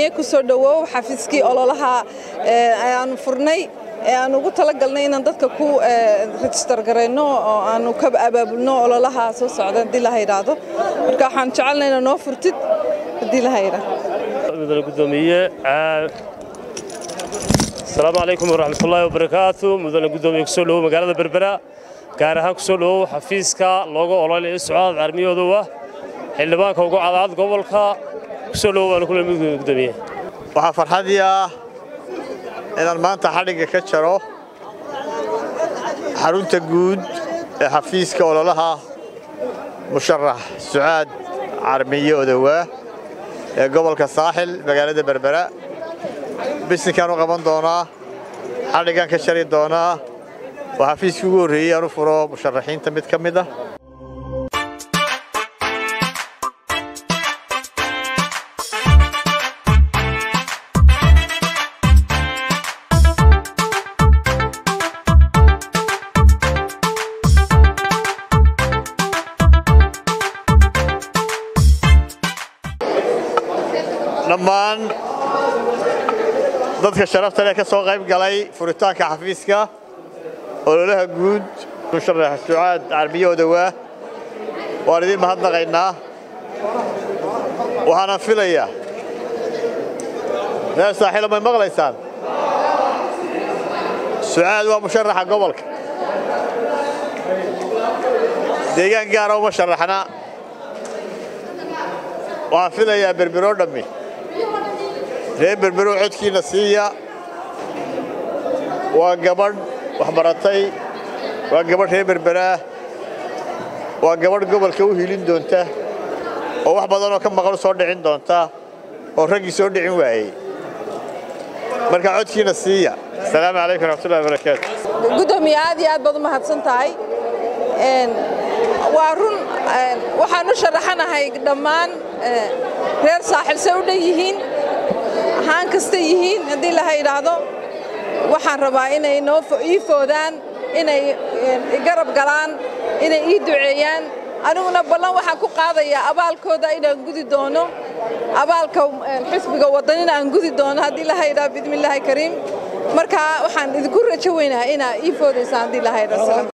ku soo dhowow xafiiskii ololaha ayaanu furnay ee aan ugu talagalnay inaan dadka ku rejistar garayno oo aanu ka abaabulno ololaha soo socda haddii la yidhaahdo marka waxaan jecelnay inaa noo furtid haddii la yidhaahdo mudane gudoomiye asalaamu calaykum waraxmatullaahi wabarakaatu mudane gudoomiye kusoo dhowow magaalada berbera gaar ahaan kusoo dhowow xafiiska looga ololaya socdaad carmiyoodowa xildhibaanka ugu cadaad gobolka kusoo dhowow baanu kule gudoomiye waxaa farxadii ah inaan maanta xadhigga ka jaro xarunta guud ee xafiiska ololaha musharax sucaad carmiye odowaa ee gobolka saaxil magaalada berbera bisinkaan u qaban doonaa xadhiggaan ka jari doonaa waa xafiiskii ugu horreeyey aan u furo musharaxiinta mid ka mid ah dhammaan dadka sharafta leh ka soo qayb galay furitaanka xafiiska ololaha guud musharax sucaad carbiye odowaa waan idiin mahadnaqaynaa waxaana filayaa reer saaxiilo may maqlaysaan sucaad waa musharaxa gobolka deegaan gaara uma sharaxna waxaan filayaa berberoo dhammi reer berberow codkiinna siiya waa gabadh waxbaratay waa gabadh reer berberaa waa gabadh gobolka u hilin doonta oo wax badanoo ka maqan soo dhicin doonta oo raggii soo dhicin waayey marka codkiinna siiya asalaamu calaykum waraxmatullahi wabarakaatu gudoomiye aad iyo aad baad u mahadsan tahay waa run waxaan u sharaxanahay dhammaan reer saaxil say u dhan yihiin ahaan kasta yihiin haddii laha yidhaahdo waxaan rabaa inay noo ii foodaan inay garab galaan inay ii duceeyaan aniguna ballan waxaan ku qaadayaa abaalkooda inaan gudi doono abaalka xisbiga waddanina aan gudi doono haddii laha yidhahdo bismillaahi kariim marka waxaan idinku rajo weynaha inaa ii foodaysaan haddii laha yidhahdo